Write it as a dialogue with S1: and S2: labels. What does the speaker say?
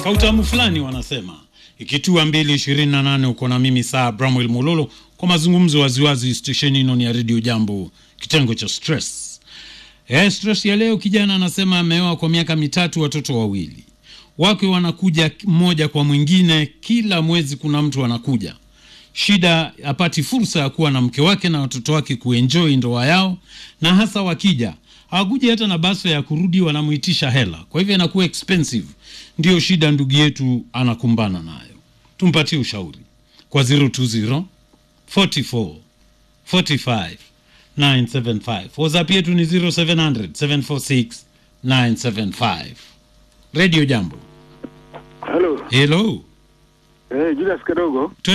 S1: kautamu fulani wanasema ikitua mbili ishirini na nane uko na mimi saa Bramwell Mololo kwa mazungumzo waziwazi stesheni ino ni ya redio Jambo, kitengo cha stress. Eh, stress ya leo, kijana anasema ameoa kwa miaka mitatu, watoto wawili wake wanakuja mmoja kwa mwingine, kila mwezi kuna mtu anakuja. Shida apati fursa ya kuwa na mke wake na watoto wake kuenjoy ndoa yao, na hasa wakija hawakuja hata na basa ya kurudi, wanamuitisha hela, kwa hivyo inakuwa expensive. Ndiyo shida ndugu yetu anakumbana nayo. Tumpatie ushauri kwa 020 44 45 975. WhatsApp yetu ni 0700 746 975. Radio Jambo.
S2: Halo.
S1: Hello.
S2: Eh, Julius Kadogo.